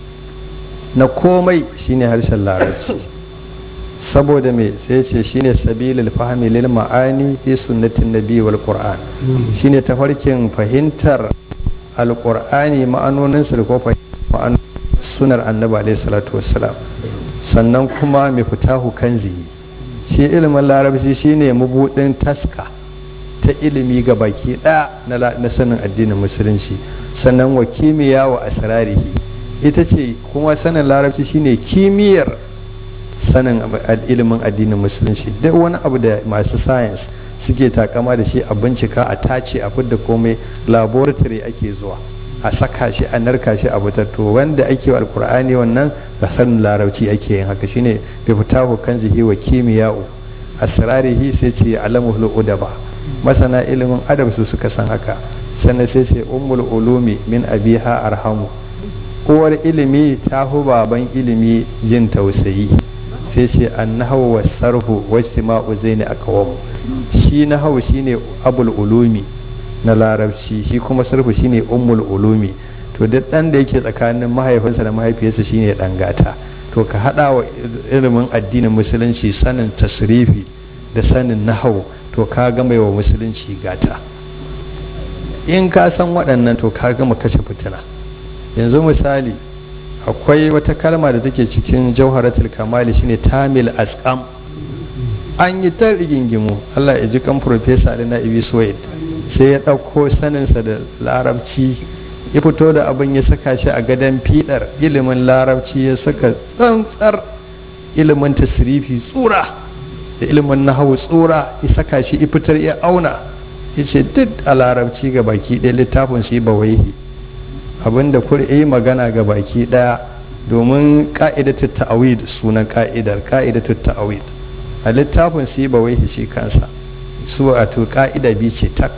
na komai shine harshen larabci saboda me sai ce shine sabilul fahmi lil ma'ani fi sunnatin nabi wal qur'an shine tafarkin fahimtar alqur'ani ma'anoninsa da ko ma'an sunar annabi alaihi salatu wassalam sannan kuma mai fitahu kanzi shi ilimin larabci shine mabudin taska ta ilimi ga baki ɗaya na sanin addinin musulunci sannan wa kimiyya wa asrarihi ita ce kuma sanin larabci shine kimiyyar sanin ilimin addinin musulunci duk wani abu da masu science suke takama da shi a bincika a tace a fidda komai laboratory ake zuwa a saka shi a narka shi a to wanda ake wa alkur'ani wannan da sanin larabci ake yin haka shine bi fitahu kanzihi wa kimiya'u asrarihi sai ce alamul udaba masana ilimin adab su suka san haka sannan sai ce ummul ulumi min abiha arhamu uwar ilimi ta hu baban ilimi jin tausayi sai ce annahu wasarhu wajtima'u zaini aqwam shi nahawu shine abul ulumi na larabci shi kuma sarfu shine ummul ulumi to duk dan da yake tsakanin mahaifinsa da mahaifiyarsa shine dan gata to ka hada wa ilimin addinin musulunci sanin tasrifi da sanin nahawu to ka gama wa musulunci gata in ka san waɗannan to ka gama kashe fitina yanzu misali akwai wata kalma da take cikin jauharatul kamali shine tamil asqam an yi ta rigingimu Allah ya ji kan profesa da na ibi suwaid sai ya ɗauko saninsa da larabci ya fito da abin ya saka shi a gadon fiɗar ilimin larabci ya saka tsantsar ilimin tasirifi tsura da ilimin nahawu tsura ya saka shi ya fitar ya auna ya ce duk a larabci ga baki ɗaya littafin su yi bawaihi abinda kur yi magana ga baki ɗaya domin ka'idatu ta'awid sunan ka'idar ka'idatu ta'awid a littafin su yi bawaihi shi kansa su wato ka'ida biyu ce tak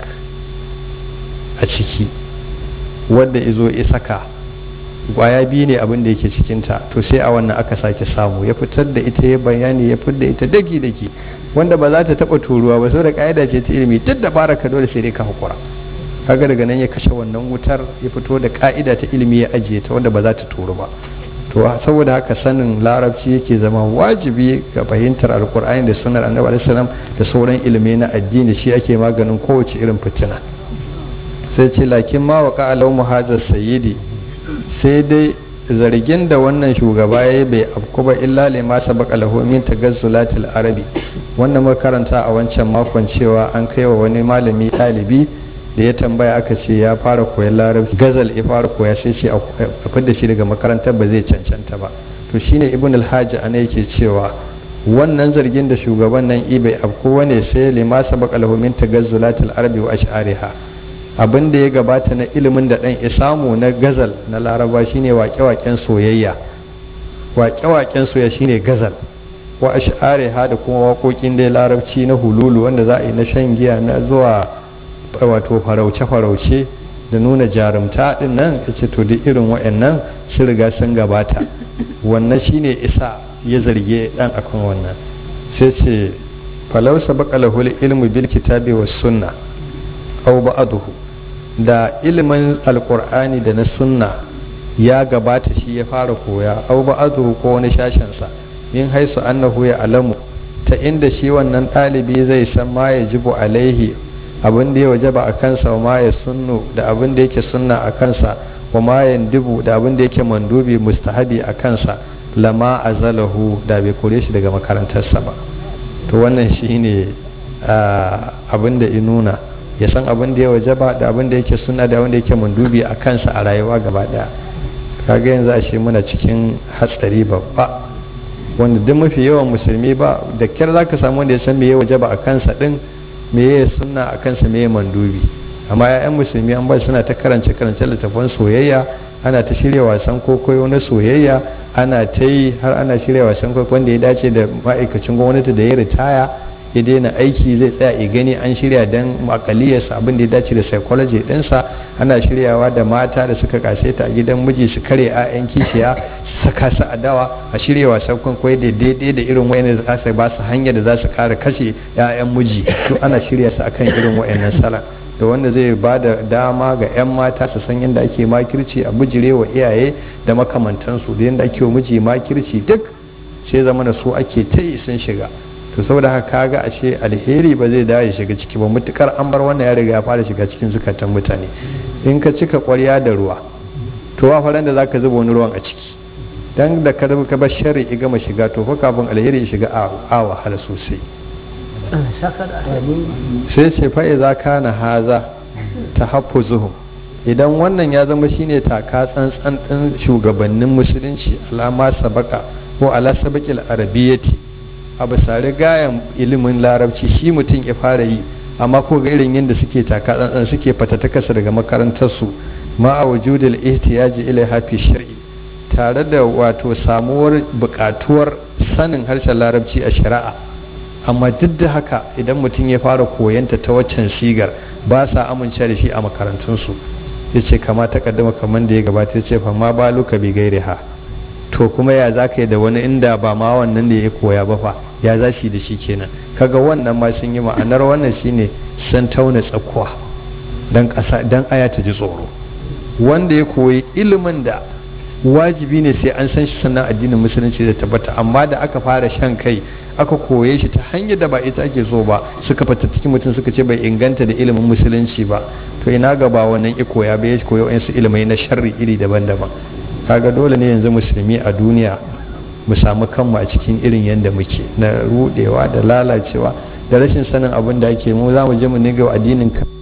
a ciki wadda izo ya saka kwaya biyu ne abin da yake cikinta to sai a wannan aka sake samu ya fitar da ita ya bayani ya fitar da ita daki daki wanda ba za ta taba turuwa ba saboda ka'ida ce ta ilimi duk da baraka dole sai dai ka hakura kaga daga nan ya kashe wannan wutar ya fito da ka'ida ta ilimi ya ajiye ta wanda ba za ta turu ba to saboda haka sanin larabci yake zama wajibi ga fahimtar alkur'ani da sunar annabi alaihi salam da sauran ilimi na addini shi ake maganin kowace irin fitina sai ce lakin ma waka alau muhajar sayyidi sai dai zargin da wannan shugaba ya yi bai afku ba illa lima sabaka lahu min tagazzulatil arabi wannan makaranta a wancan makon cewa an kai wa wani malami ɗalibi da ya tambaya aka ce ya fara koyan larabci gazal ya fara koya sai ce a fidda shi daga makarantar ba zai cancanta ba to shine ibn alhaji ana yake cewa wannan zargin da shugaban nan ibai afku wane sai lima sabaka lahu min tagazzulatil arabi wa ash'ariha abin da ya gabata na ilimin da ɗan isamu na gazal na laraba shine waƙe-waƙen soyayya waƙe-waƙen soyayya shine gazal wa ash'ari ha da kuma waƙoƙin dai larabci na hululu wanda za a yi na shan giya na zuwa wato farauce-farauce da nuna jarumta din nan ya ce to duk irin waɗannan sun riga sun gabata wannan shine isa ya zarge ɗan akan wannan sai ce falau sabaka lahul ilmu bil kitabi was sunna aw ba'dahu da ilimin alkur'ani da na sunna ya gabata shi ya fara koya au ba'adu ko wani shashensa min haisu annahu ya alamu ta inda shi wannan ɗalibi zai san ma ya jibu alaihi abin da ya wajaba a kansa wa ma ya sunnu da abin da yake sunna a kansa wa ma ya dibu da abin da yake mandubi mustahabi a kansa lama azalahu da bai kore shi daga makarantarsa ba to wannan shine abin da inuna ya san abin da ya wajaba da abin da yake sunna da abin da yake mandubi a kansa a rayuwa gaba daya kaga yanzu a shi muna cikin hatsari babba wanda duk mafi yawan musulmi ba da kyar za ka samu wanda ya san me ya wajaba a kansa din me ya sunna a kansa me ya mandubi amma ya'yan musulmi an ba suna ta karance karance littafan soyayya ana ta shirya wasan kokoyo na soyayya ana ta yi har ana shirya wasan kokoyo wanda ya dace da ma'aikacin gwamnati da ya ritaya ya daina aiki zai tsaya ya gani an shirya don makaliyarsa abin da ya dace da psychology ɗinsa ana shiryawa da mata da suka kaseta a gidan miji su kare 'ya'yan kishiya su saka su adawa a shirya wasan kwaikwayo da daidai da irin wayannan da za su ba su hanyar da za su kare kashe 'ya'yan miji to ana shirya su akan irin wayannan sala da wanda zai ba da dama ga 'yan mata su san yadda ake makirci a bijire wa iyaye da makamantansu da yadda ake wa miji makirci duk sai zama da su ake ta yi sun shiga to saboda haka kaga ashe alheri ba zai dawo ya shiga ciki ba mutukar an bar wannan ya riga ya fara shiga cikin zukatan mutane in ka cika kwarya da ruwa to wa faran da zaka zuba wani ruwan a ciki dan da ka ka bar sharri ya gama shiga to fa kafin alheri ya shiga a wahala sosai sai ce fa idza kana haza tahaffuzuhum idan wannan ya zama shine taka tsantsan din shugabannin musulunci alama sabaka ko ala sabaqil arabiyyati a bisa rigayen ilimin larabci shi mutum ya fara yi amma ko ga irin yadda suke taka tsantsan suke fatatakasa daga makarantarsu ma a wujudul ihtiyaji ila hafi shar'i tare da wato samuwar bukatuwar sanin harshen larabci a shari'a amma duk da haka idan mutum ya fara koyanta ta waccan sigar ba sa amince da shi a makarantunsu ya ce kama ta kaddama kamar da ya gabata ya ce fa ma baluka bi gairi ha to kuma ya za ka yi da wani inda ba ma wannan da ya koya ba fa ya za shi da shi kenan kaga wannan ma sun yi ma'anar wannan shine sun tauna tsakuwa dan ƙasa dan aya ta ji tsoro wanda ya koyi ilimin da wajibi ne sai an san shi sannan addinin musulunci da tabbata amma da aka fara shan kai aka koye shi ta hanyar da ba ita ake so ba suka fata cikin mutum suka ce bai inganta da ilimin musulunci ba to ina ga ba wannan iko ya bai koyo wasu ilimai na sharri iri daban-daban kaga dole ne yanzu musulmi a duniya mu samu kanmu a cikin irin yadda muke na rudewa da lalacewa da rashin sanin abin da ake mu za mu je mu niga addinin kan